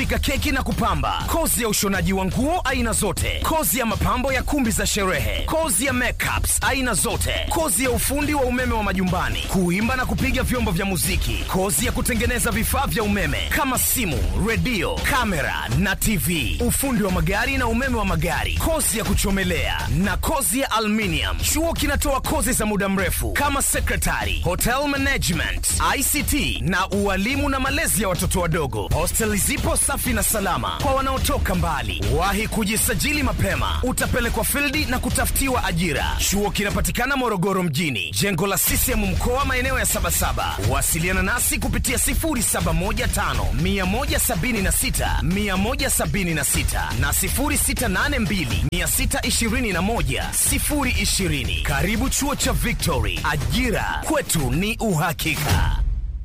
kupika keki na kupamba, kozi ya ushonaji wa nguo aina zote, kozi ya mapambo ya kumbi za sherehe, kozi ya makeups aina zote, kozi ya ufundi wa umeme wa majumbani, kuimba na kupiga vyombo vya muziki, kozi ya kutengeneza vifaa vya umeme kama simu, redio, kamera na TV, ufundi wa magari na umeme wa magari, kozi ya kuchomelea na kozi ya aluminium. Chuo kinatoa kozi za muda mrefu kama secretary, hotel management, ICT na ualimu na malezi ya watoto wadogo. Hosteli zipo safi na salama kwa wanaotoka mbali. Wahi kujisajili mapema, utapelekwa fildi na kutafutiwa ajira. Chuo kinapatikana Morogoro mjini, jengo la CCM mkoa, maeneo ya Sabasaba. Wasiliana nasi kupitia 0715 176 176 na 0682 621 020. Karibu chuo cha Victory, ajira kwetu ni uhakika.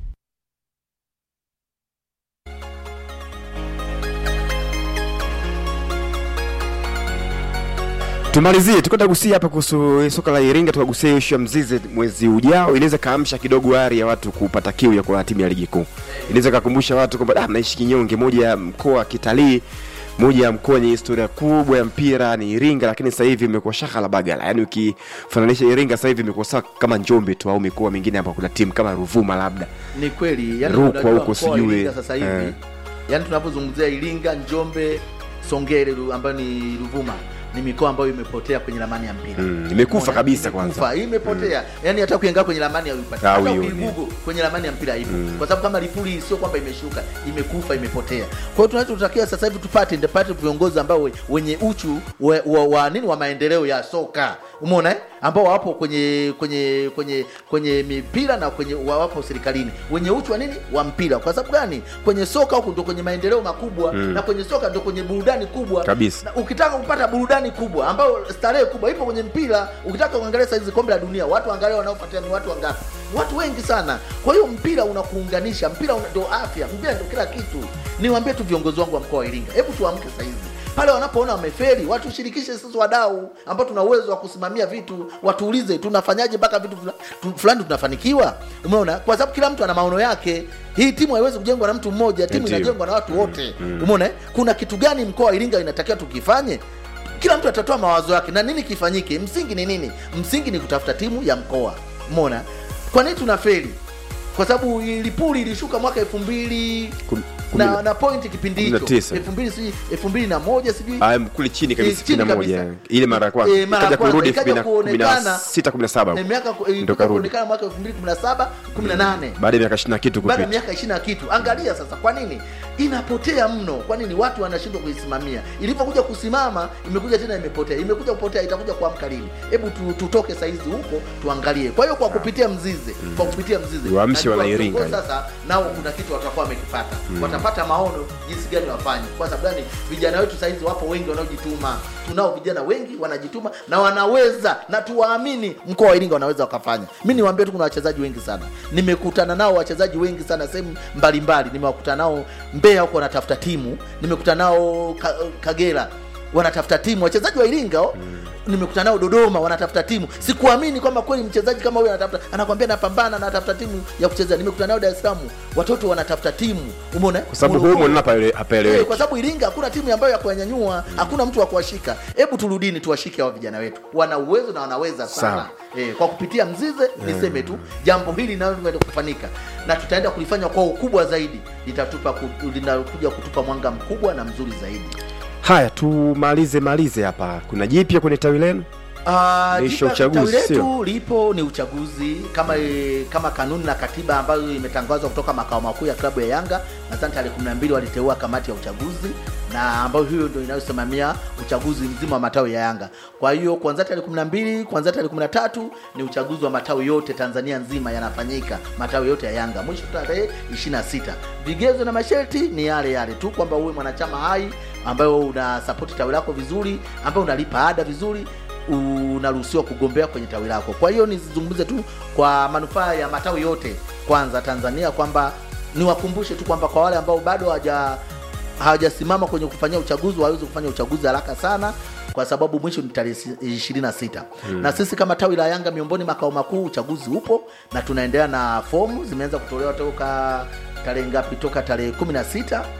tumalizie tukwenda gusia hapa kuhusu soka la iringa tukagusia ishu ya mzize mwezi ujao inaweza kaamsha kidogo ari ya watu kupata kiu ya kuwa timu ya ligi kuu inaweza kakumbusha watu kwamba ah, naishi kinyonge moja ya mkoa wa kitalii moja ya mkoa wenye historia kubwa ya mpira ni iringa lakini sasa hivi imekuwa shaka la bagala yaani ukifananisha iringa sasa hivi imekuwa sawa kama njombe tu au mikoa mingine ambapo kuna timu kama ruvuma labda ni kweli yani Rukwa unajua huko mkoa wa sijui, Iringa sasa hivi eh. yani tunapozungumzia Iringa, Njombe, Songere Ru- ambayo ni Ruvuma ni mikoa ambayo imepotea kwenye ramani ya mpira Mm, imekufa Umeona? kabisa Imekufa, kwanza. imepotea yani hata ukiangaa kwenye ramani ya uipati hata Hauioni. ukigugu kwenye ramani ya mpira ipo kwa sababu kama Lipuli sio kwamba imeshuka imekufa imepotea kwa hiyo tunachotakiwa sasa hivi tupate ndepate viongozi ambao we- wenye uchu wa, wa, wa nini wa maendeleo ya soka umeona eh? ambao wapo kwenye kwenye kwenye kwenye mipira na kwenye wa- wapo serikalini wenye uchu wa nini wa mpira kwa sababu gani kwenye soka huku ndo kwenye maendeleo makubwa na kwenye soka ndo kwenye burudani kubwa Kabisa. na ukitaka kupata burudani kubwa ambayo starehe kubwa ipo kwenye mpira ukitaka kuangalia saizi kombe la dunia watu angalia wanaofuatia ni watu wangapi watu wengi sana kwa hiyo mpira unakuunganisha mpira una- ndo afya mpira ndo kila kitu niwaambie tu viongozi wangu wa mkoa wa iringa hebu tuamke saizi pale wanapoona wameferi watushirikishe sisi wadau ambao tuna uwezo wa kusimamia vitu watuulize tunafanyaje mpaka vitu fula- tu- fulani tunafanikiwa umeona kwa sababu kila mtu ana maono yake hii timu haiwezi kujengwa na mtu mmoja timu Ndio. inajengwa na watu wote umeona eh? kuna kitu gani mkoa wa iringa inatakiwa tukifanye kila mtu atatoa mawazo yake na nini kifanyike msingi ni nini msingi ni kutafuta timu ya mkoa umeona kwa nini tuna feli kwa sababu lipuli ilishuka mwaka elfu mbili Kum- kumi na, na- na point kipindi kumi na hicho tisa. elfu mbili sijui elfu mbili na moja sijui Ah, kule chini kabisa Eh, chini 61 kabisa. ile mara ya kwanza Eh, mara ya ikaja kwanza, kurudi ikaja kuonekana 16 17 Eh, miaka ku- ndo ilikuja karudi kuonekana mwaka elfu mbili kumi na saba kumi na nane baada ya miaka 20 na kitu baada ya kupita miaka ishiri na kitu angalia sasa kwa nini inapotea mno kwa nini watu wanashindwa kuisimamia ilipokuja kusimama imekuja tena imepotea imekuja kupotea itakuja kuamka lini hebu tu, tutoke saizi huko tuangalie kwa hiyo kwa kupitia mzize kwa kupitia mzize Waamshe najua Wanairinga. viongozi sasa nao kuna kitu watakuwa wamekipata watapata maono jinsi gani wafanye kwa sababu gani vijana wetu saizi wapo wengi wanaojituma tunao vijana wengi wanajituma na wanaweza na tuwaamini mkoa wa iringa wanaweza wakafanya mi niwaambie tu kuna wachezaji wengi sana nimekutana nao wachezaji wengi sana sehemu mbalimbali nimewakutana nao mbeya huko wanatafuta timu nimekutana nao ka, kagera wanatafuta timu wachezaji wa iringa oh, nimekutana nao dodoma wanatafuta timu sikuamini kwamba kweli mchezaji kama huyo anatafuta anakwambia napambana anatafuta timu ya kuchezea nimekutana nao dar es salaam watoto wanatafuta timu umeona kwa sababu Morogoro. humo nina Eh, hapaeleweki kwa sababu Iringa hakuna timu ambayo ya kuwanyanyua, hakuna mtu wa kuwashika. Hebu turudini tuwashike hawa vijana wetu, wana uwezo na wanaweza sana Sawa. eh, kwa kupitia Mzize niseme tu jambo hili linaloenda kufanyika na tutaenda kulifanya kwa ukubwa zaidi, litatupa ku- linakuja kutupa mwanga mkubwa na mzuri zaidi. haya tumalize malize hapa kuna jipya kwenye tawi lenu Ah, Liisha jipya uchaguzi, tawi sio? letu lipo ni uchaguzi kama e, kama kanuni na katiba ambayo imetangazwa kutoka makao makuu ya klabu ya Yanga. Nadhani tarehe 12 waliteua kamati ya uchaguzi na ambayo hiyo ndio inayosimamia uchaguzi mzima wa matawi ya Yanga. Kwa hiyo kuanzia tarehe 12 kuanzia tarehe 13 ni uchaguzi wa matawi yote Tanzania nzima yanafanyika, matawi yote ya Yanga, mwisho tarehe 26. Vigezo na masharti ni yale yale tu kwamba uwe mwanachama hai ambayo una support tawi lako vizuri, ambayo unalipa ada vizuri unaruhusiwa kugombea kwenye tawi lako. Kwa hiyo nizungumze tu kwa manufaa ya matawi yote kwanza Tanzania, kwamba niwakumbushe tu kwamba kwa wale ambao bado hawaja hawajasimama kwenye kufanyia uchaguzi waweze kufanya uchaguzi haraka sana kwa sababu mwisho ni tarehe ishirini na sita na sisi kama tawi la Yanga miongoni makao makuu uchaguzi upo na tunaendelea na fomu zimeanza kutolewa toka tarehe ngapi? Toka tarehe kumi na sita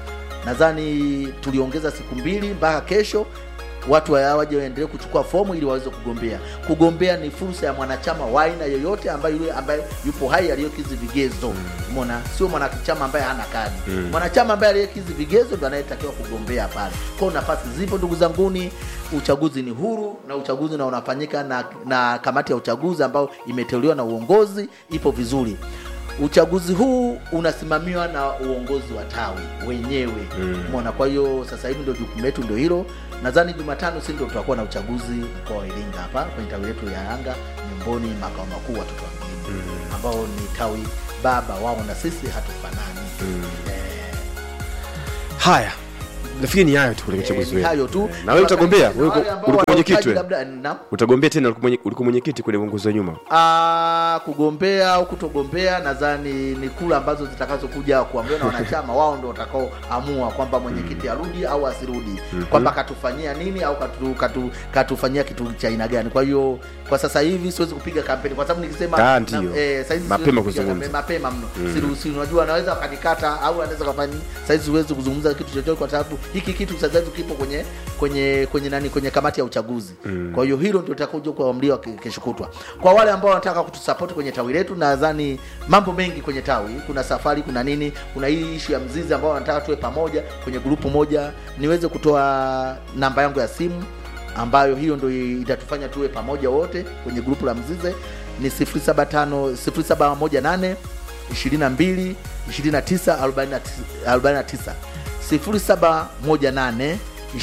nadhani tuliongeza siku mbili mpaka kesho watu wa- waje waendelee kuchukua fomu ili waweze kugombea. Kugombea ni fursa ya mwanachama wa aina yoyote ambaye yule ambaye yupo hai aliyokizi vigezo. Umeona, sio mwanachama ambaye hana kadi. Mwanachama ambaye aliyekizi vigezo ndo anayetakiwa kugombea pale. Kwa hiyo nafasi zipo, ndugu zanguni. Uchaguzi ni huru na uchaguzi na unafanyika na, na kamati ya uchaguzi ambayo imeteuliwa na uongozi ipo vizuri. Uchaguzi huu unasimamiwa na uongozi wa tawi wenyewe umeona. Kwa hiyo sasa hivi ndio jukumu letu ndio hilo. Nadhani Jumatano si ndio tutakuwa na uchaguzi mkoa wa Iringa hapa kwenye tawi letu ya Yanga Nyomboni, makao makuu watoto wa mjini ambao ni tawi baba wao na sisi hatufanani. Eh, haya nafikiri ni hayo tu kwenye eh, uchaguzi ni wetu hayo tu. na wewe utagombea Na Wewe wale uko- ambao ulikuwa mwenyekiti wanahitaji wewe? labda na utagombea tena ulikuwa mwenye- ulikuwa mwenyekiti kwenye uongozi wa nyuma Ah, kugombea au kutogombea nadhani ni kula ambazo zitakazokuja kuambiwa na wanachama wao ndio watakaoamua kwamba mwenyekiti arudi au asirudi kwamba katufanyia nini au katu, katu, katufanyia kitu cha aina gani kwa hiyo kwa sasa hivi siwezi kupiga kampeni kwa sababu nikisema Ah, na- ndio. eh, saizi Mapema siwezi kupiga kuzungumza. kampeni, mapema mno siruhusi unajua wanaweza wakanikata au anaweza kafanya saizi siwezi kuzungumza kitu chochote kwa sababu hiki kitu sasa hivi kipo kwenye kwenye kwenye nani kwenye kamati ya uchaguzi kwa hiyo hilo ndio litakuja kuamliwa ke- kesho kutwa kwa wale ambao wanataka kutusapoti kwenye tawi letu nadhani mambo mengi kwenye tawi kuna safari kuna nini kuna hii ishu ya mzizi ambao wanataka tuwe pamoja kwenye grupu moja niweze kutoa namba yangu ya simu ambayo hiyo ndio itatufanya tuwe pamoja wote kwenye grupu la mzize ni 075 0718 22 29 49 0718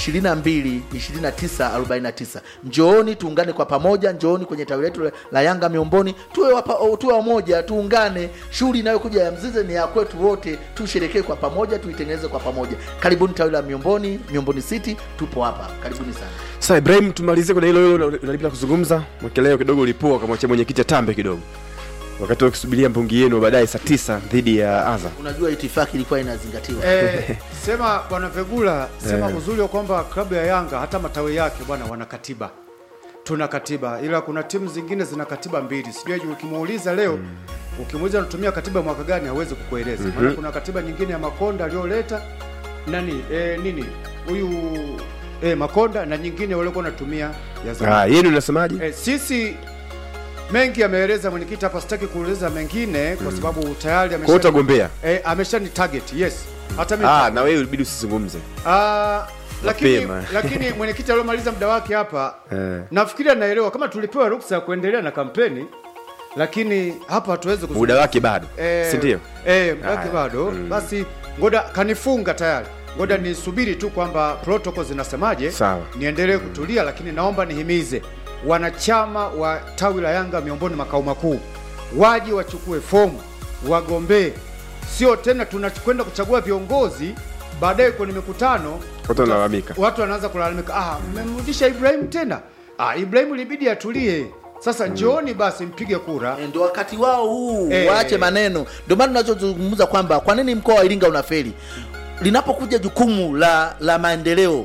22 29 49. Njooni tuungane kwa pamoja, njooni kwenye tawi letu la Yanga Miomboni, tuwe wapa, tuwe wamoja, tuungane. Shughuli inayokuja ya Mzize ni ya kwetu wote, tusherekee kwa pamoja, tuitengeneze kwa pamoja. Karibuni tawi la Miomboni, Miomboni City, tupo hapa, karibuni sana. sasa ibrahim tumalizie kwenye hilo hilo unalipita kuzungumza mwekeleo kidogo ulipua ukamwachia mwenyekiti atambe kidogo wakati wakisubiria mpungi yenu baadaye saa tisa dhidi ya azam Unajua itifaki ilikuwa inazingatiwa. Eh, sema bwana Vegula, sema Eh. uzuri wa kwamba klabu ya Yanga hata matawi yake bwana wana katiba, tuna katiba, ila kuna timu zingine zina katiba mbili. Sijui ukimuuliza leo ukimuuliza anatumia katiba mwaka gani hawezi kukueleza. Maana kuna katiba nyingine ya Makonda aliyoleta nani eh, nini huyu eh, Makonda na nyingine waliokuwa wanatumia ya zamani. ah, yenu unasemaje Eh, sisi mengi ameeleza mwenyekiti hapa, sitaki kueleza mengine kwa sababu tayari kwa hiyo amesha utagombea eh, ameshani target yes, hata mimi ah, na wewe ilibidi usizungumze Ah, lakini Mapema. lakini mwenyekiti aliyomaliza muda wake hapa Eh. nafikiri anaelewa kama tulipewa ruksa ya kuendelea na kampeni, lakini hapa hatuwezi kuzungumza. muda wake bado Eh, si ndio Eh, muda wake Haya. bado. Basi ngoda kanifunga tayari. Ngoda nisubiri tu kwamba protocol zinasemaje. Sawa. Niendelee kutulia, lakini naomba nihimize wanachama wa tawi la Yanga Miomboni makao makuu waje wachukue fomu wagombee, sio tena tunakwenda kuchagua viongozi baadaye kwenye mikutano Watu wanalalamika. watu wanaanza kulalamika, ah, mmemrudisha Ibrahim tena. Ah, Ibrahim ilibidi atulie. Sasa njooni basi mpige kura. Eh, ndio wakati wao huu Eh. waache maneno ndio maana tunachozungumza kwamba kwa nini mkoa wa iringa unafeli linapokuja jukumu la la maendeleo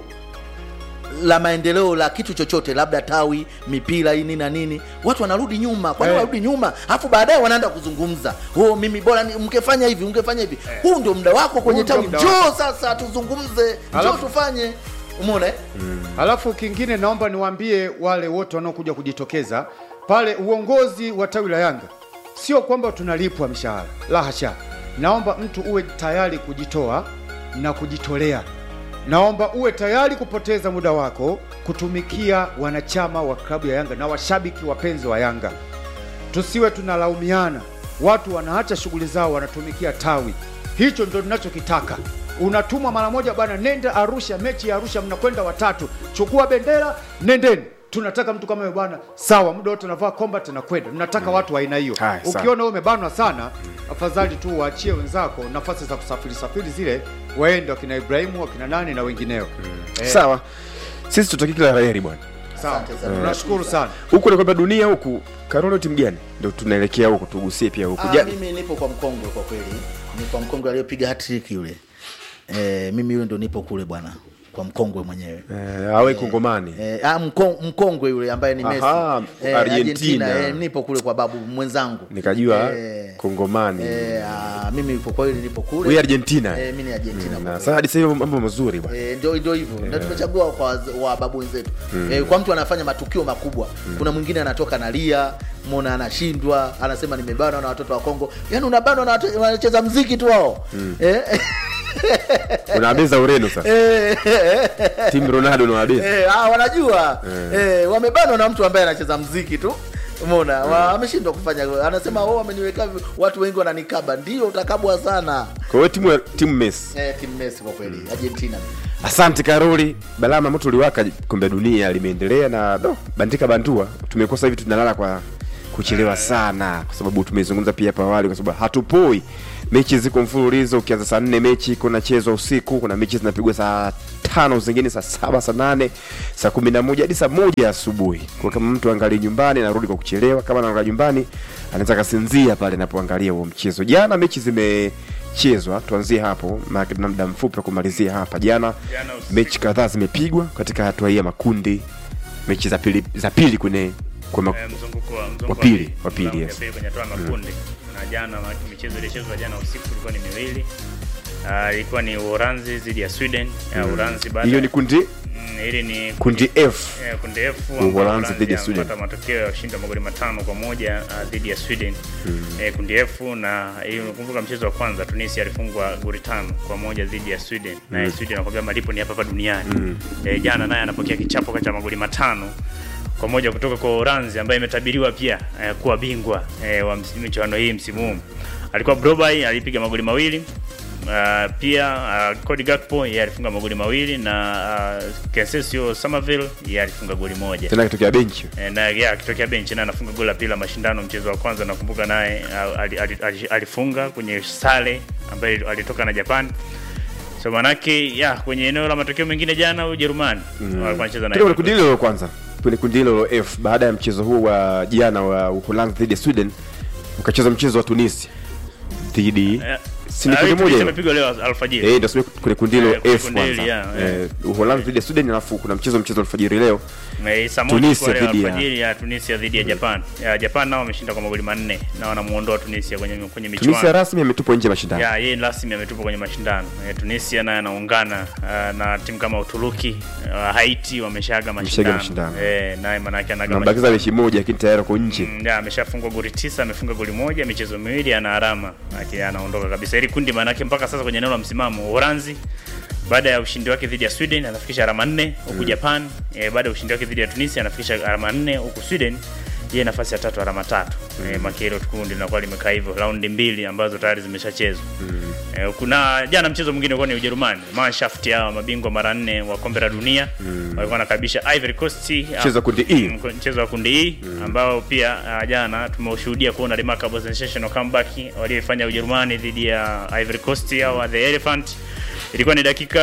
la maendeleo la kitu chochote labda tawi mipira hii nini na nini watu wanarudi nyuma kwa nini Eh. wanarudi nyuma alafu baadaye wanaenda kuzungumza oh mimi bora ni- mngefanya hivi mngefanya hivi huu ndio muda wako kwenye Huu ndio tawi muda njoo sasa tuzungumze njoo Alafu- tufanye umeona eh? Alafu kingine naomba niwaambie wale wote wanaokuja kujitokeza pale, uongozi wa tawi la Yanga sio kwamba tunalipwa mishahara, la hasha. Naomba mtu uwe tayari kujitoa na kujitolea. Naomba uwe tayari kupoteza muda wako kutumikia wanachama wa klabu ya Yanga na washabiki wapenzi wa Yanga. Tusiwe tunalaumiana, watu wanaacha shughuli zao wanatumikia tawi. Hicho ndio tunachokitaka. Unatumwa mara moja bwana, nenda Arusha, mechi ya Arusha, mnakwenda watatu, chukua bendera, nendeni. Tunataka mtu kama yule bwana, sawa, muda wote unavaa combat na kwenda. Tunataka watu wa aina hiyo. Haya, sawa. Ukiona wewe umebanwa sana, afadhali tu waachie wenzako nafasi za kusafiri safiri zile, waende wakina Ibrahimu, wakina nani na wengineo. Eh, sawa sisi tutaki kila laheri bwana sawa. Asante sana. Tunashukuru sana. huku ni kwamba dunia huku karolo timu gani ndio tunaelekea huku tugusie pia huku Ah, Ja- mimi nipo kwa mkongwe kwa kweli, ni kwa mkongwe aliyopiga hat-trick yule. Eh, mimi huyo ndo nipo kule bwana, kwa mkongwe mwenyewe eh, awe kongomani eh, ah, mko, mkongwe yule ambaye ni Messi Aha, eh, Argentina. eh, nipo kule kwa babu mwenzangu Nikajua. eh, Kongomani. Eh, ah, mimi kwa kweli nipo kule. Wewe Argentina. Eh, mimi ni Argentina. Mm, kwa na kweli. sasa hadi sasa hivi mambo mazuri bwana. Eh, ndio ndio hivyo na tumechagua kwa waz- wa babu wenzetu eh, kwa mtu anafanya matukio makubwa kuna mwingine anatoka nalia mona anashindwa anasema nimebanwa na watoto wa Kongo yaani unabanwa na watu wanacheza mziki tu wao eh, Unawabeza Ureno sasa. eh, Timu Ronaldo unawabeza. eh, ah, wanajua eh, wamebanwa na mtu ambaye anacheza mziki tu Umeona, wa- ameshindwa kufanya. Anasema oh, wameniweka vi- watu wengi wananikaba. Ndio utakabwa sana. Kwa hiyo timu ya timu Messi. Eh, timu Messi kwa kweli, Argentina. Asante Karoli. Balama moto uliwaka, kombe la dunia limeendelea na do, bandika bandua. Tumekuwa sasa hivi tunalala kwa kuchelewa sana, kwa sababu tumezungumza pia hapa awali, kwa sababu hatupoi. Mechi ziko mfululizo, ukianza saa nne mechi kuna chezwa usiku, kuna mechi zinapigwa saa tano, zingine saa saba, saa nane, saa kumi na moja hadi saa moja asubuhi. Kwa kama mtu angalie nyumbani, anarudi kwa kuchelewa. Kama anaangalia nyumbani, anaweza kasinzia pale anapoangalia huo mchezo. Jana mechi zimechezwa, tuanzie hapo, maana tuna muda mfupi wa kumalizia hapa. Jana Jana usiku. mechi kadhaa zimepigwa katika hatua hii ya makundi, mechi za pili za pili kwenye kwa ma... Eh, mzunguko wa mzunguko Wa pili, pili. wa pili, Raundi ya yes. pili kwenye hatua ya makundi na jana ma- michezo iliyochezwa jana usiku ilikuwa ni miwili Ah, ilikuwa ni Uholanzi dhidi ya Sweden ya Uholanzi baada hiyo ni kundi Mm, hili ni kundi F. eh, kundi F Uholanzi Uholanzi dhidi ya Sweden. amepata matokeo ya ushindi wa magoli matano kwa moja ah, dhidi ya Sweden eh, kundi F na hii unakumbuka mchezo wa kwanza Tunisia alifungwa goli tano kwa moja dhidi ya Sweden na Sweden anakwambia malipo ni hapa hapa duniani eh, jana naye anapokea kichapo kati ya magoli matano kwa moja kutoka kwa Uholanzi ambaye imetabiriwa pia eh, kuwa bingwa eh, wa msi- michuano hii msimu huu. Alikuwa Brobai alipiga magoli mawili. Uh, pia uh, Cody Gakpo yeye alifunga magoli mawili na uh, Kensesio Somerville yeye alifunga goli moja. tena kitokea benchi Eh, na yeye akitokea benchi naye anafunga goli la pili la mashindano. Mchezo wa kwanza nakumbuka naye uh, ali- ali- ali- alifunga kwenye sare ambaye alitoka na Japan. So manake ya kwenye eneo la matokeo mengine jana Ujerumani walikuwa wanacheza na Tuko kwenye kundi hilo la kwanza, kwenye kundi hilo la F. Baada ya mchezo huu wa jana wa Uholanzi dhidi ya Sweden, ukacheza mchezo wa Tunisia dhidi Eh, si ni ah, kundi hii moja hilo? imepigwa leo alfajiri. Eh, ndio sio kwenye kundi hilo Eh, kwenye F kundi hili, kwanza. yeah, Eh, Uholanzi dhidi ya Sweden, alafu kuna mchezo mchezo alfajiri leo Eh, saa moja Tunisia kwa leo dhidi ya- alfajiri ya Tunisia dhidi ya Japan. Ya Japan nao wameshinda kwa magoli manne na wanamuondoa Tunisia kwenye kwenye michuano. Tunisia rasmi ametupwa nje ya mashindano. Ya, yeye rasmi ametupwa kwenye mashindano. E, Tunisia naye anaungana uh, na timu kama Uturuki, uh, Haiti wameshaga mashindano. mashindano. Eh, naye manake anaga Nambakiza mechi moja lakini tayari uko nje. Mm, ya, ameshafungwa goli tisa, amefunga goli moja, michezo miwili, ana alama. Aki anaondoka kabisa. Ili kundi maanake mpaka sasa kwenye eneo la msimamo Uholanzi baada ya ushindi wake dhidi ya Sweden anafikisha alama nne huku Japan eh, baada ya ushindi wake dhidi ya Tunisia anafikisha alama nne huku Sweden yeye nafasi ya tatu alama tatu. Mm. Eh, makero kundi linakuwa limekaa hivyo raundi mbili ambazo tayari zimeshachezwa. Eh, kuna jana mchezo mwingine ulikuwa ni Ujerumani. Mannschaft hao mabingwa mara nne wa kombe la dunia walikuwa wanakaribisha Ivory Coast Mchezo wa kundi E. Mm, mchezo wa kundi E ambao pia uh, jana tumeushuhudia kuona remarkable sensational comeback walioifanya Ujerumani dhidi ya Ivory Coast au the Elephant. Ilikuwa ni dakika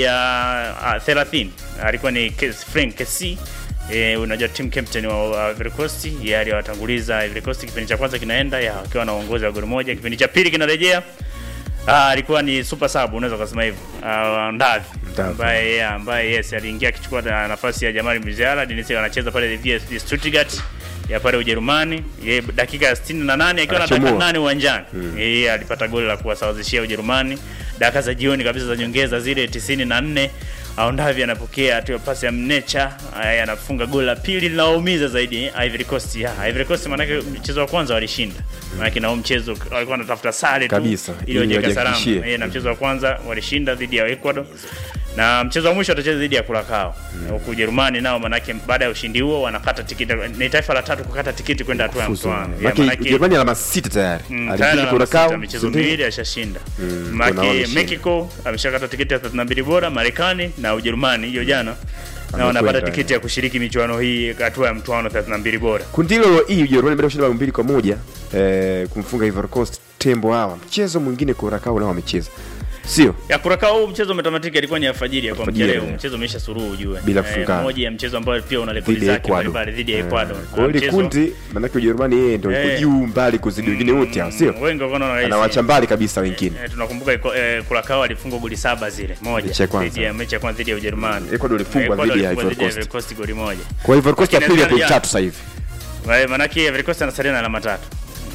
ya uh, 30. Alikuwa ni Kes- Frank Kessy Eh, unajua team captain wa Ivory Coast yeye aliwatanguliza Ivory Coast kipindi cha kwanza kinaenda ya akiwa anaongoza kwa goli moja, kipindi cha pili kinarejea Ah, alikuwa ni super sub unaweza kusema hivyo. Uh, Ndavi Ndavi. ambaye yeah, ambaye yes aliingia akichukua na- nafasi ya Jamal Musiala, Dennis anacheza pale VfB Stuttgart ya pale Ujerumani. Yeye dakika ya 68 akiwa na dakika Anachomoa. 8 uwanjani. Yeye alipata goli la kuwasawazishia Ujerumani. Dakika za jioni kabisa za nyongeza zile 94 Aondavi anapokea tu pasi ya Mnecha, aya, anafunga goli la pili linaumiza zaidi eh, Ivory Coast. Ya, Ivory Coast manake mchezo wa kwanza walishinda. Manake na huo mchezo walikuwa wanatafuta sare tu Kabisa, ili ili wajiweke salama. wajihakikishie. Eh, na mchezo wa kwanza walishinda dhidi ya Ecuador na mchezo wa mwisho watacheza dhidi ya Curacao huku Ujerumani nao manake baada ya ushindi huo wanakata tikiti, ni taifa la tatu kukata tikiti kwenda hatua ya Fuzu. mtoano. Ya, Maana Ujerumani alama sita tayari. Mm, Alipiga tayari ana Curacao, sita, michezo si ndio? miwili ashashinda. kuna Maki wameshinda. Mexico ameshakata tiketi ya 32 bora, Marekani na Ujerumani hiyo jana na Amekwenda, wanapata tiketi ya kushiriki michuano hii hatua ya mtoano 32 bora. Kundi hilo hii Ujerumani baada ya kushinda bao mbili kwa moja eh, kumfunga Ivory Coast tembo hawa. Mchezo mwingine Curacao nao wamecheza. Sio? Ya Curacao huu mchezo umetamatika, ilikuwa ni alfajiri ya kuamkia Alfajiri, leo. yeah. Mchezo umeisha suruhu ujue. Bila Eh, kufungana. moja ya mchezo ambao pia una rekodi Dhidi ya zake Ecuador. mbalimbali dhidi ya Eh, Ecuador. Kwa hiyo ile Mchezo- kundi maanake Ujerumani yeye ndio yuko Eh. juu mbali kuzidi wengine wote hao, sio? Mm, Wengi wakaona rahisi. Anawacha mbali kabisa wengine. Eh, tunakumbuka iko- eh, Curacao alifungwa goli saba zile moja Mechi ya kwanza. dhidi ya mechi ya kwanza dhidi ya Ujerumani. Ecuador ilifungwa Ecuador dhidi ya ilifungwa Ivory dhidi ya Coast. Ivory Coast goli moja. Kwa Ivory Coast ya Lakini pili ya Algeria- point tatu sasa hivi. Wa- Manake Ivory Coast anasalia na alama tatu.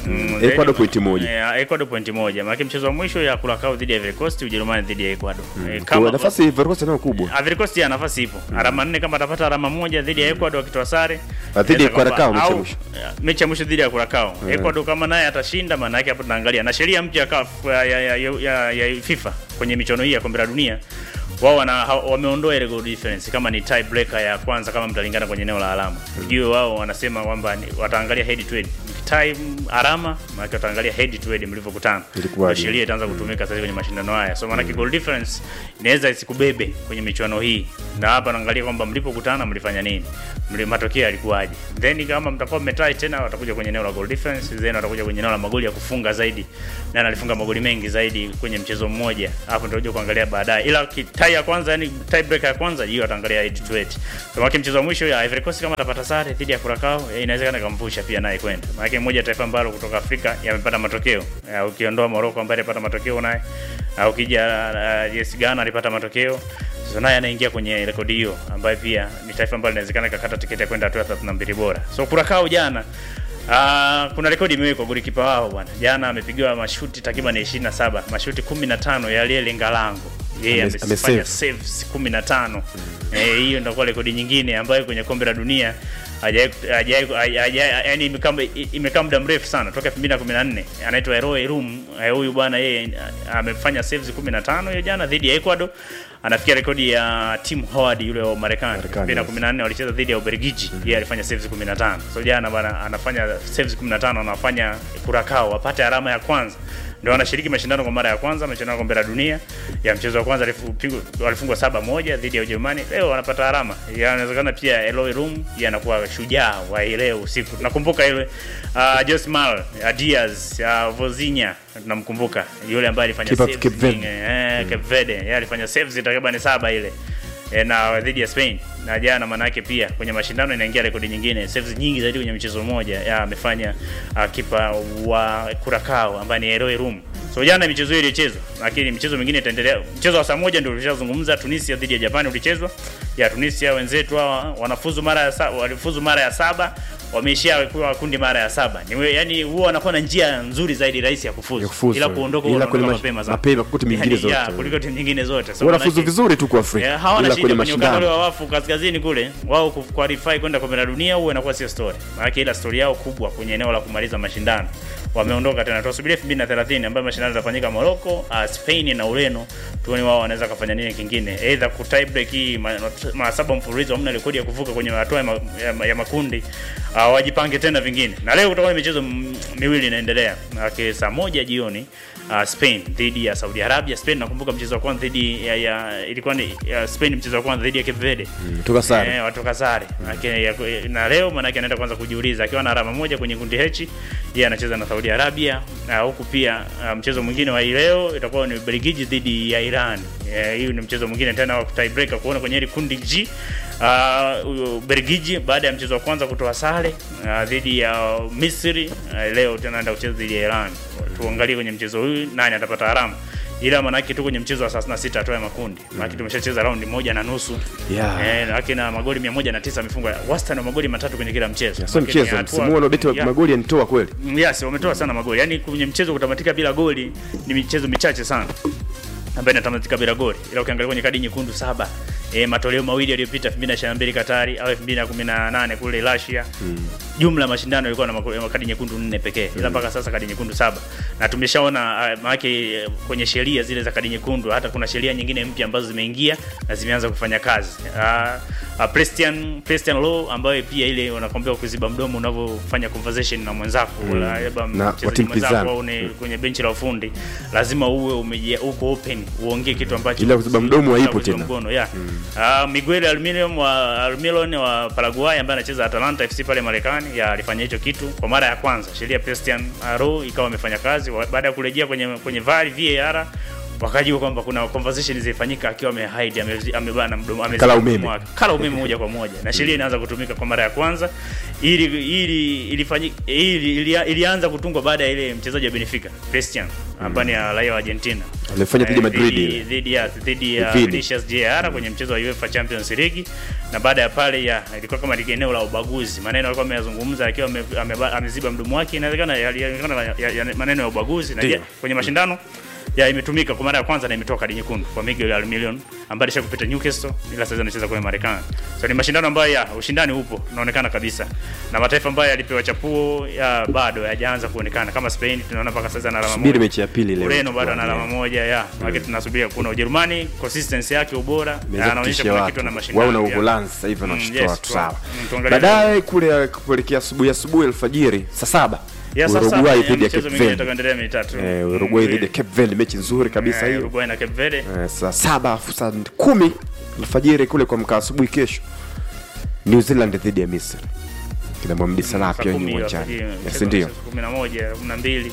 Mm, Ecuador then- pointi moja. Eh, Ecuador pointi moja. Maana mchezo wa mwisho ya Curacao dhidi ya Ivory Coast, Ujerumani dhidi ya Ecuador. Eh, Kwa nafasi Ivory Coast nayo kubwa Ivory Coast ya nafasi ipo. Alama nne kama atapata alama moja dhidi ya Ecuador akitoa sare. Ah, dhidi ya inaweza kwamba- Curacao mechi ya au- mwisho. eh, Mechi ya mwisho dhidi ya Curacao. Ecuador kama naye atashinda maana yake hapo tunaangalia. Na sheria mpya ya CAF ya, ya, ya, ya, ya FIFA kwenye michuano hii ya kombe la dunia wao wana ha- wameondoa ile goal difference kama ni tie breaker ya kwanza kama mtalingana kwenye eneo la alama. Ujue wao wanasema kwamba ni- wataangalia head to head. Time alama maana wataangalia head to head mlivyokutana. Ilikuwaje? Ndio sheria itaanza kutumika sasa kwenye mashindano haya. So maana goal difference inaweza isikubebe kwenye michuano hii. Na hapa naangalia kwamba mlipokutana mlifanya nini? Mli matokeo yalikuwaje? Then kama mtakuwa mmetai tena watakuja kwenye eneo la goal difference, then watakuja kwenye eneo la magoli ya kufunga zaidi. Na alifunga magoli mengi zaidi kwenye mchezo mmoja. Hapo ndio kuangalia baadaye. Ila ki- tie ya kwanza yani tie breaker ya kwanza hiyo ataangalia 8 to 8. So maana mchezo wa mwisho ya Ivory Coast kama atapata sare dhidi ya Curacao eh, inawezekana kamvusha pia naye kwenda. Maana moja ya taifa ambalo kutoka Afrika yamepata matokeo. Ya, ukiondoa Morocco ambaye alipata matokeo naye. Au ukija uh, yes Ghana alipata matokeo. So naye anaingia kwenye rekodi hiyo ambayo pia ni taifa ambalo linawezekana kakata tiketi ya kwenda hatua ya 32 bora. So Curacao jana Uh, kuna rekodi imewekwa golikipa wao bwana. Jana amepigiwa mashuti takriban 27, mashuti 15 yaliyelenga lango. Yeye Ame- amefanya amesave. saves 15. Eh, hiyo ndio kwa rekodi nyingine ambayo kwenye kombe la dunia hajai hajai hajai- yani imekaa imekaa muda mrefu sana toka 2014. Anaitwa Eroe Room. Eh, Huyu bwana yeye ah, amefanya saves 15 hiyo jana dhidi ya Ecuador. Anafikia rekodi ya Tim Howard yule wa Marekani. Marekani, 2014 walicheza dhidi ya Ubelgiji. Yeye alifanya saves 15. So jana bwana anafanya saves 15 anafanya Curacao apate alama ya kwanza ndio wanashiriki mashindano kwa mara ya kwanza mashindano ya kombe la dunia ya mchezo wa kwanza alifungwa- walifungwa saba moja dhidi ya Ujerumani leo wanapata alama Ya, inawezekana pia Eloy Room yeye anakuwa shujaa wa hii leo usiku tunakumbuka ile uh, Josmal uh, Diaz uh, Vozinha tunamkumbuka yule ambaye alifanya Keeper of saves Cape Verde. nyingi, eh, Cape Verde yeye alifanya saves takriban saba ile eh, na dhidi ya Spain na jana manake pia kwenye mashindano inaingia rekodi nyingine saves nyingi zaidi kwenye mchezo mmoja ya amefanya uh, kipa wa Curacao ambaye ni Eroy Room so jana michezo hiyo ilichezwa lakini michezo mingine itaendelea mchezo wa saa moja ndio tulishazungumza Tunisia dhidi ya Japani ulichezwa ya Tunisia wenzetu hawa wanafuzu mara ya saba walifuzu mara ya saba wameishia kuwa kundi mara ya saba ni we- yani huwa wanakuwa na njia nzuri zaidi rahisi ya kufuzu, Ya kufuzu. ila kuondoka Ila ila kwenye kuondoka mash- mapema sana mapema kuliko timu nyingine Yani, ya, zote. kuliko timu nyingine zote so wanafuzu manake- vizuri tu kwa Afrika Yeah, hawana ila shida kwenye kwenye ukanda ule mashindano wa wafu kaskazini kule wao ku- qualify kwenda kombe la dunia huwa inakuwa sio story. Maana ila story yao kubwa kwenye eneo la kumaliza mashindano. Wameondoka tena tunasubiri 2030 ambayo mashindano yatafanyika Morocco, uh, Spain na Ureno. Tuone wao wanaweza kufanya nini kingine. Either ku tie break hii ma- mara saba mfululizo hamna rekodi ya kuvuka kwenye hatua ya, ma, ya, ma- ya makundi. Uh, wajipange tena vingine. Na leo kutakuwa na michezo m- miwili inaendelea. Maana saa moja jioni uh, Spain dhidi ya Saudi Arabia. Spain nakumbuka mchezo wa kwanza dhidi ya, ya ilikuwa ni ya Spain mchezo wa kwanza dhidi ya Cape Verde. toka sare Eh, watoka sare. Manake ya- na leo manake anaenda kwanza kujiuliza akiwa na alama moja kwenye kundi H, yeye anacheza na Saudi Arabia na huku pia ah, mchezo mwingine wa hii leo itakuwa ni Belgiji dhidi ya Iran. Eh, Hii ni mchezo mwingine tena wa tiebreaker kuona kwenye ile kundi G. Uh, Belgiji baada ya mchezo wa kwanza kutoa sare ah, dhidi ya Misri ah, leo tena anaenda kucheza dhidi ya Iran. Tuangalie kwenye mchezo huu nani atapata alama. Ila manake tu kwenye mchezo wa 36 hatua ya makundi. Manake tumeshacheza raundi moja na nusu. Yeah. Eh, lakini na magoli 109 amefungwa wastani wa magoli matatu kwenye kila mchezo. sio Lakini mchezo hatua- msimu huu wanaobeti wa Yeah. magoli yanitoa kweli Mm, Yes, wametoa sana magoli. Yaani kwenye mchezo kutamatika bila goli ni michezo michache sana ambayo inatamatika bila goli. Ila ukiangalia kwenye kadi nyekundu saba e, matoleo mawili yaliyopita 2022 Katari au 2018 kule Russia. Jumla ya mashindano ilikuwa na mako- kadi nyekundu nne pekee. Ila mpaka sasa kadi nyekundu saba. Na tumeshaona uh, maana kwenye sheria zile za kadi nyekundu hata kuna sheria nyingine mpya ambazo zimeingia na zimeanza kufanya kazi. Uh, uh, Christian Christian law ambayo pia ile wanakwambia kuziba mdomo unavyofanya conversation na mwenzako mm. labda Na wa mchezaji timu mwenzako pinzani. au ni kwenye benchi la ufundi lazima uwe umeje uko open uongee kitu ambacho Ila kuziba mdomo Ila haipo kuziba tena. mkono, yeah. Ah, Miguel Almirón wa Almirón wa Paraguay ambaye anacheza Atalanta FC pale Marekani ya alifanya hicho kitu kwa mara ya kwanza. Sheria Christian Aro ikawa amefanya kazi Wa- baada ya kurejea kwenye kwenye VAR VAR wakajua kwamba kuna conversation zilifanyika akiwa amehide ame- amebana mdomo ameziba Kala mdomo umeme. wake. kala umeme moja kwa moja na sheria inaanza kutumika kwa mara ya kwanza ili ili ilifanyika ili, ili, ilianza kutungwa baada ya ile mchezaji wa Benfica Christian ambayo ni ya raia wa Argentina Alifanya dhidi ya Eh, Madrid dhidi- ile. dhidi ya dhidi ya Vini. Vinicius Jr kwenye mchezo wa UEFA Champions League, na baada ya pale ya ilikuwa kama ni eneo la ubaguzi, maneno alikuwa ameyazungumza akiwa ame- ameba- ameziba mdomo wake, inawezekana yalionekana ya, ya, ya, maneno ya ubaguzi na Ndio. je, kwenye mashindano ya imetumika kwa mara ya kwanza na imetoa kadi nyekundu kwa Miguel Almiron ambaye alisha kupita Newcastle ila sasa anacheza kule Marekani. So ni mashindano ambayo ya ushindani upo unaonekana kabisa, na mataifa ambayo yalipewa chapuo ya bado hayajaanza kuonekana kama Spain, tunaona mpaka sasa ana alama Subiri moja. mechi ya pili leo. Ureno bado ana alama moja ya maana tunasubiria kuna Ujerumani consistency yake ubora Imeweza anaonyesha kutisha kuna watu. kitu na mashindano wao na ya. Uholanzi sasa hivi Mm, wanashtua yes, watu tu- sawa. mm, tuangalie Baadaye kule kuelekea asubuhi asubuhi alfajiri saa saba ya sasa Uruguay dhidi ya michezo Cape mingine Verde. itakaendelea mitatu Eh, Uruguay dhidi ya Cape Verde mechi nzuri kabisa Eh, hiyo. Uruguay na Cape Verde Eh, saa saba afu saa kumi alfajiri kule kwa mkaa asubuhi kesho New Zealand dhidi ya Misri kina Mohamed Salah saa pia kumi wenye hiyo uwanjani alfajiri, Yes, mchezo ndio wa saa kumi na moja kumi na mbili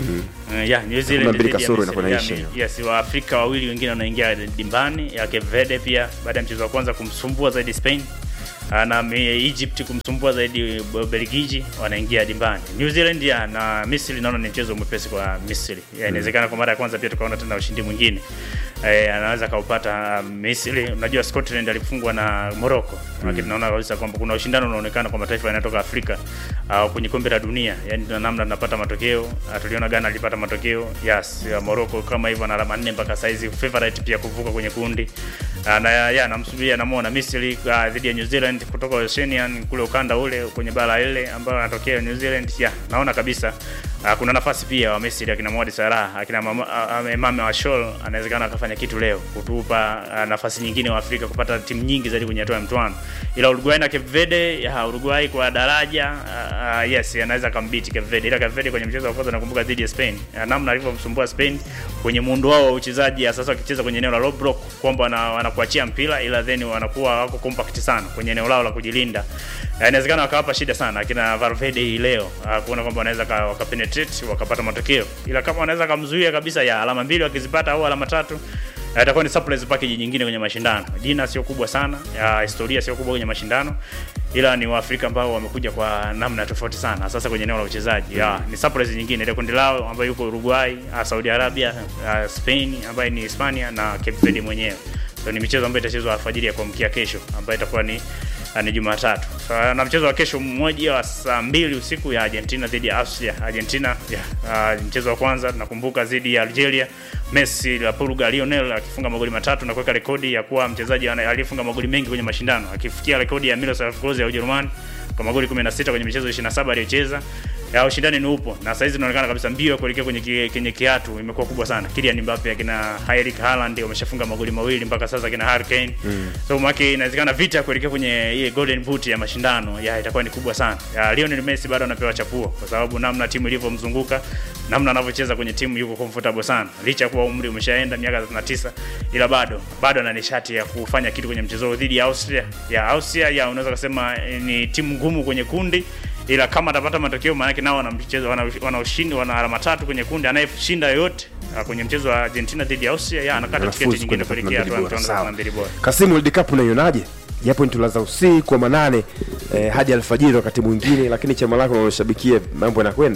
Eh, ya New Kumi na Zealand mbili dhidi ya kasoro Misri. inakuwa Ya, inaisha mi- hiyo. yes waafrika wawili wengine wanaingia dimbani ya Cape Verde pia baada ya mchezo wa kwanza kumsumbua zaidi Spain Ah, na mi- Egypt kumsumbua zaidi Belgiji wanaingia dimbani. New Zealand ya na Misri naona ni mchezo mwepesi kwa Misri. Ya, Inawezekana kwa mara ya kwanza pia tukaona tena ushindi mwingine. Eh, anaweza kaupata uh, Misri. Unajua Scotland alifungwa na Morocco. Lakini tunaona kabisa kwamba kuna ushindano unaonekana kwa mataifa yanayotoka Afrika uh, kwenye kombe la dunia. Yaani tuna namna tunapata matokeo. Uh, tuliona Ghana alipata matokeo. Yes, ya Morocco kama hivyo na alama 4 mpaka saizi favorite pia kuvuka kwenye kundi. Uh, na ya, ya namsubiria namuona Misri uh, dhidi ya New Zealand kutoka Oceanian kule ukanda ule kwenye bara ile ambayo anatokea New Zealand. Ya, naona kabisa uh, kuna nafasi pia wa Misri akina Mohamed Salah akina Mama- uh, uh, Emame Washol anawezekana akafanya kitu leo kutupa uh, nafasi nyingine wa Afrika kupata timu nyingi zaidi kwenye hatua ya mtoano. Ila Uruguay na Cape Verde, ya, Uruguay kwa daraja uh, uh, yes anaweza kambiti Cape Verde. Ila Cape Verde kwenye mchezo wa kwanza nakumbuka dhidi ya Spain. Uh, namna alivyomsumbua Spain kwenye muundo wao wa uchezaji ya sasa wakicheza kwenye eneo la low block kwamba wana- wanakuachia mpira ila then wanakuwa wako compact sana kwenye eneo lao la kujilinda. Uh, inawezekana wakawapa shida sana akina Valverde hii leo uh, kuona kwamba wanaweza ka- wakapenetrate wakapata matokeo. Ila kama wanaweza kamzuia kabisa ya alama mbili wakizipata au alama tatu Uh, itakuwa ni surprise package nyingine kwenye mashindano. Jina sio kubwa sana, ya historia sio kubwa kwenye mashindano, ila ni Waafrika ambao wamekuja kwa namna tofauti sana, sasa kwenye eneo la uchezaji. Ya, ni surprise nyingine ile kundi lao ambayo yuko Uruguay, uh, Saudi Arabia, uh, Spain ambayo ni Hispania na Cape Verde mwenyewe. So ni michezo ambayo itachezwa alfajiri ya kuamkia kesho ambayo itakuwa ni uh, ni Jumatatu. So, na mchezo wa kesho mmoja wa saa mbili usiku ya Argentina dhidi ya Austria. Argentina ya, uh, mchezo wa kwanza nakumbuka dhidi ya Algeria. Messi la Portugal Lionel akifunga magoli matatu na kuweka rekodi ya kuwa mchezaji ana- aliyefunga magoli mengi kwenye mashindano akifikia rekodi ya Miroslav Klose ya Ujerumani kwa magoli 16 kwenye michezo 27 aliyocheza. Ya ushindani ni upo na saizi inaonekana kabisa mbio ya kuelekea kwenye ki- kwenye kiatu imekuwa kubwa sana. Kylian Mbappe akina Erling Haaland wameshafunga magoli mawili mpaka sasa akina Harry Kane. So mwake inawezekana vita ya kuelekea kwenye ile golden boot ya mashindano ya itakuwa ni kubwa sana. Ya Lionel Messi bado anapewa chapuo kwa sababu namna timu ilivyomzunguka, namna anavyocheza kwenye timu yuko comfortable sana. Licha ya kuwa umri umeshaenda miaka 39 ila bado bado ana nishati ya kufanya kitu kwenye mchezo huu dhidi ya Austria. Ya Austria ya unaweza kusema eh, ni timu ngumu kwenye kundi ila kama atapata matokeo maanake nao wana mchezo wana, wana ushindi wana alama tatu kwenye kundi anayeshinda yoyote ah, kwenye mchezo wa Argentina dhidi ya Austria ya anakata Anafuzu tiketi nyingine kwenda kuelekea hatua ya 32 bora. mtoano Sawa. wa mbili bora. Kasimu World Cup unaionaje? Japo nitulaza usiku wa manane eh, hadi alfajiri wakati mwingine, lakini chama lako unaloshabikia mambo yanakwenda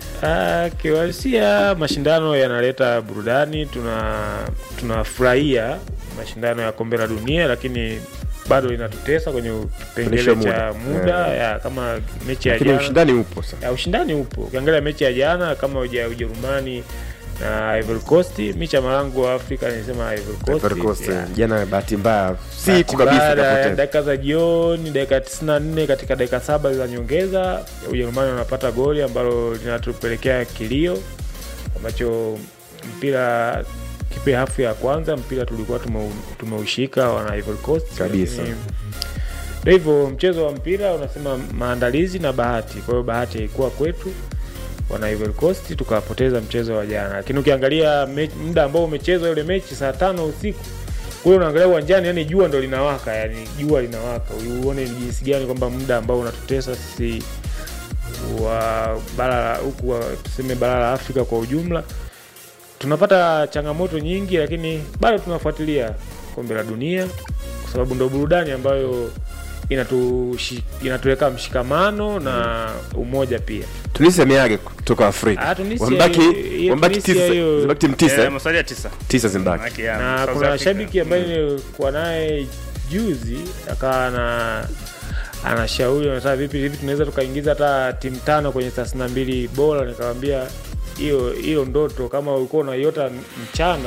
Ah, kiuhalisia mashindano yanaleta burudani, tuna tunafurahia mashindano ya kombe la dunia, lakini bado linatutesa kwenye kipengele Kuonyesha cha muda. muda Yeah. ya kama mechi ya lakini jana ushindani upo sasa. ya ushindani upo. Ukiangalia mechi ya jana kama uja Ujerumani na Ivory Coast, mi chama langu wa Afrika nisema Ivory Coast. Ivory Coast, yeah. jana bahati mbaya siku Bahati kabisa mbaya, kapoteza. dakika za jioni, dakika 94 katika dakika saba za nyongeza, Ujerumani wanapata goli ambalo linatupelekea kilio ambacho mpira kipe hafu ya kwanza mpira tulikuwa tume- tumeushika wana Ivory Coast Kabisa. lakini ndio hivyo, mchezo wa mpira unasema maandalizi na bahati. Kwa hiyo bahati haikuwa kwetu wana Ivory Coast, tukapoteza mchezo wa jana. Lakini ukiangalia me- muda ambao umechezwa ile mechi saa tano usiku kule, unaangalia uwanjani, yani jua ndo linawaka, yani jua linawaka, uone ni jinsi gani kwamba muda ambao unatutesa sisi wa bara la- huku wa- tuseme bara la Afrika kwa ujumla tunapata changamoto nyingi, lakini bado tunafuatilia kombe la dunia kwa sababu ndo burudani ambayo inatu inatuweka mshikamano na umoja pia tunisia ameage kutoka afrika Ah, Tunisia wambaki hiyo- wambaki Tunisia tisa hiyo- zimbaki timu tisa Eh, eh? masalia tisa tisa zimbaki Maki ya na South kuna Africa. shabiki ambaye nilikuwa naye juzi akawa na anashauri anataka vipi hivi tunaweza tukaingiza hata timu tano kwenye thelathini na mbili bora nikamwambia hiyo hiyo ndoto kama ulikuwa unaiota mchana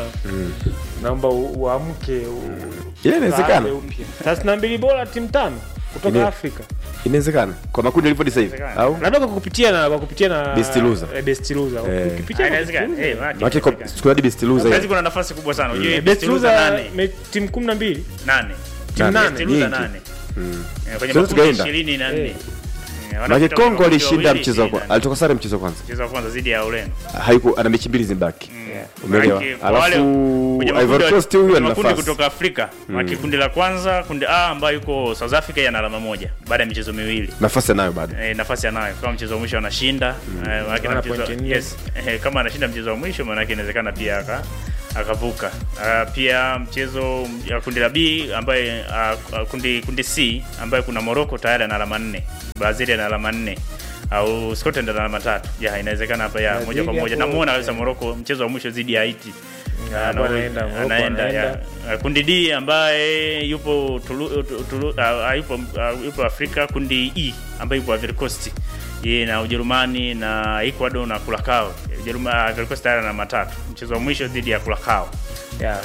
naomba u- uamke u- ile inawezekana uanze upya. thelathini na mbili bora timu tano kutoka Ile- afrika inawezekana kwa makundi alivyo sasa hivi Inawezekana. au labda kwa kupitia na kwa kupitia na Best loser. eh, best loser Eh. Ukipitia Ah, kwa inawezekana. best Eh, loser. maki, maana kwa inawezekana. siku hadi best loser Saizi hiyo. kuna nafasi kubwa sana ujue Eh, best best loser loser nane me- timu kumi na mbili nane timu Nane. nane Best loser nyingi. nane Eh, kwenye Sasa makundi tukaenda. ishirini na Eh. nne Eh, Maana wanapita Kongo kwenye alishinda wawili, mchezo wa ishirini kwanza na nne. alitoka sare mchezo wa kwanza mchezo wa kwanza dhidi ya Ureno haiku ana mechi mbili zimbaki umeelewa Maanake kwa wale alafu kwenye Ivory makundi- Coast huyu kwenye ana makundi nafasi kutoka Afrika mm. kundi la kwanza kundi A ambayo yuko South Africa yana alama moja baada ya michezo miwili nafasi anayo bado e, nafasi anayo kama mchezo wa mwisho anashinda eh, maanake na Ana mchezo- pointi nne. yes, eh, kama anashinda mchezo wa mwisho maanake inawezekana pia aka akavuka uh, pia mchezo ya kundi la B ambaye uh, kundi kundi C ambaye kuna Morocco tayari ana alama nne Brazil ana alama nne au Scotland ana alama tatu ya inawezekana hapa ya moja kwa moja hapo, namuona kabisa Morocco mchezo wa mwisho dhidi ya Haiti hapo Ana- anaenda, Morocco anaenda anaenda. ya Uh, kundi D ambaye yupo tulu, tu- tulu, uh, yupo, uh, yupo Afrika. Kundi E ambaye yupo Ivory Coast yeye na Ujerumani na Ecuador na Curacao. Ujerumani uh, Ivory Coast tayari na matatu, mchezo wa mwisho dhidi ya Curacao. ya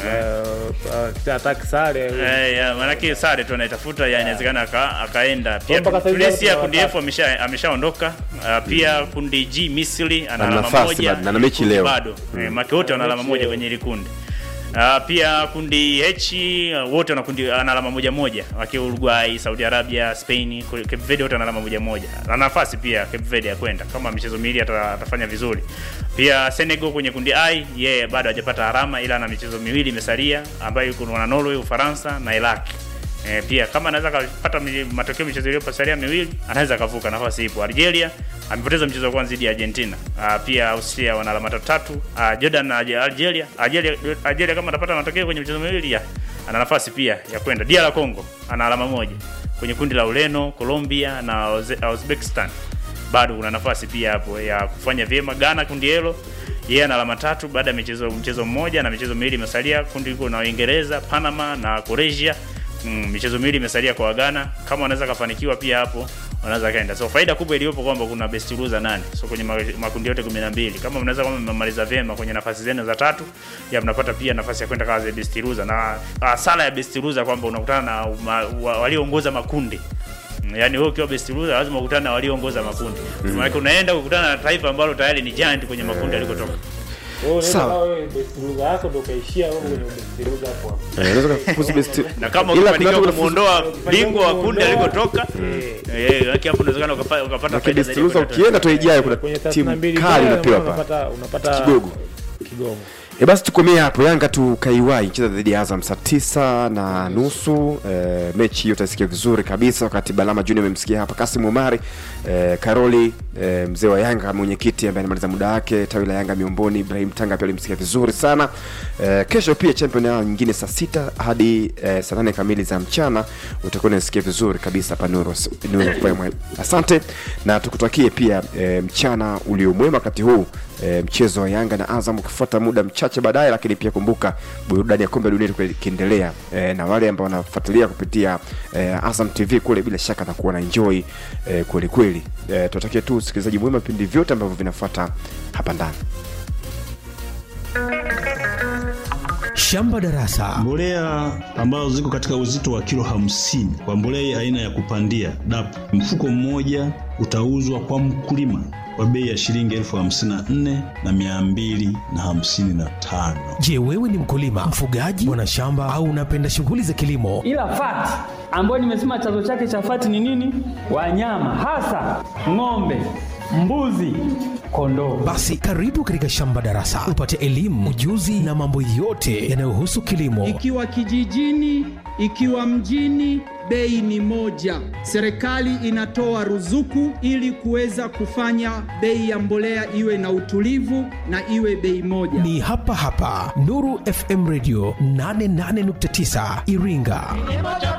eh, eh, ataki sare Eh, ya, manake sare tu anaitafuta ya inawezekana aka, akaenda pia Mpaka sasa hivi Tunisia watu kundi F watatu. amesha ameshaondoka uh, pia kundi G Misri ana Ana alama nafasi moja bado, na ana mechi kundi leo. bado eh, make wote wana alama mechi moja leo. kwenye ile kundi Uh, pia kundi H uh, wote wana kundi ana alama moja moja wakiwa Uruguay, Saudi Arabia, Spain, Ku- Cape Verde wote wana alama moja moja. Na nafasi pia Cape Verde ya kwenda kama michezo miwili ata, atafanya vizuri. Pia Senegal kwenye kundi I yeye bado hajapata alama ila ana michezo miwili imesalia ambayo yuko na Norway, Ufaransa na Iraq. E, pia kama anaweza kapata mi- matokeo michezo iliyopasalia miwili anaweza akavuka, nafasi ipo. Algeria amepoteza mchezo wa kwanza dhidi ya Argentina. Ah, pia Austria wana alama tatu tatu. Ah, Jordan na Alge- Algeria, Algeria, Algeria kama atapata matokeo kwenye michezo miwili ya ana nafasi pia ya kwenda. DR Congo ana alama moja kwenye kundi la Ureno, Colombia na Uze- Uzbekistan bado kuna nafasi pia hapo ya kufanya vyema. Ghana kundi hilo yeye ana alama tatu baada ya michezo mchezo mmoja na michezo miwili imesalia. Kundi liko na Uingereza, Panama na Croatia. Mm, michezo miwili imesalia kwa Ghana. Kama wanaweza kafanikiwa pia hapo wanaweza kaenda. So faida kubwa iliyopo kwamba kuna best loser nane. So kwenye ma- makundi yote 12. Kama mnaweza kama mmemaliza vyema kwenye nafasi zenu za tatu, ya mnapata pia nafasi ya kwenda kama the best loser. Na uh, sala ya best loser kwamba unakutana na ma, wa, walioongoza makundi. Mm, Yaani wewe ukiwa best loser lazima ukutane na walioongoza makundi. Mm. Maana unaenda kukutana na taifa ambalo tayari ni giant kwenye makundi alikotoka. Wewe unaweza Sawa. kawa wewe best loser yako ndio ukaishia wewe kwenye best loser hapo hapo. Eh, unaweza kufuzu best Na kama Ila kuna ukifanikiwa watu wanafuzu- kumuondoa bingwa wa kundi kumuondoa, alikotoka, eh, yake hapo unawezekana ukapa- ukapata Maana faida best zaidi loser kwenda ukienda tu ijayo kuna Kwenye timu 32 kali bora, unapewa hapa unapata unapata Kigogo. kigogo. E basi tukomee hapo. Yanga tu kaiwai cheza dhidi ya Azam saa tisa na nusu. E, mechi hiyo utasikia vizuri kabisa, wakati Balama Junior amemsikia hapa Kasim Omari e, Karoli e, mzee wa Yanga, mwenyekiti ambaye anamaliza muda wake tawi la Yanga Miomboni, Ibrahim Tanga pia alimsikia vizuri sana. E, kesho pia champion yao nyingine saa sita hadi e, saa nane kamili za mchana utakuwa unasikia vizuri kabisa hapa Nuru Nuru FM. Asante na tukutakie pia e, mchana uliomwema wakati huu e, mchezo wa Yanga na Azam ukifuata muda mchache baadaye, lakini pia kumbuka burudani ya kombe la dunia itakuwa ikiendelea e, na wale ambao wanafuatilia kupitia e, Azam TV kule, bila shaka na kuona enjoy e, kweli kweli. E, tunatakia tu usikilizaji mwema vipindi vyote ambavyo vinafuata hapa ndani. Shamba Darasa. Mbolea ambazo ziko katika uzito wa kilo hamsini kwa mbolea aina ya kupandia DAP, mfuko mmoja utauzwa kwa mkulima kwa bei ya shilingi elfu hamsini na nne na mia mbili na hamsini na tano. Je, wewe ni mkulima, mfugaji, mwanashamba au unapenda shughuli za kilimo? ila fati ambayo nimesema chanzo chake cha fati ni nini? Wanyama hasa ng'ombe, mbuzi, kondoo. Basi karibu katika Shamba Darasa upate elimu, ujuzi na mambo yote yanayohusu kilimo. ikiwa kijijini, ikiwa mjini, bei ni moja. Serikali inatoa ruzuku ili kuweza kufanya bei ya mbolea iwe na utulivu na iwe bei moja. Ni hapa hapa Nuru FM Radio 88.9 Iringa.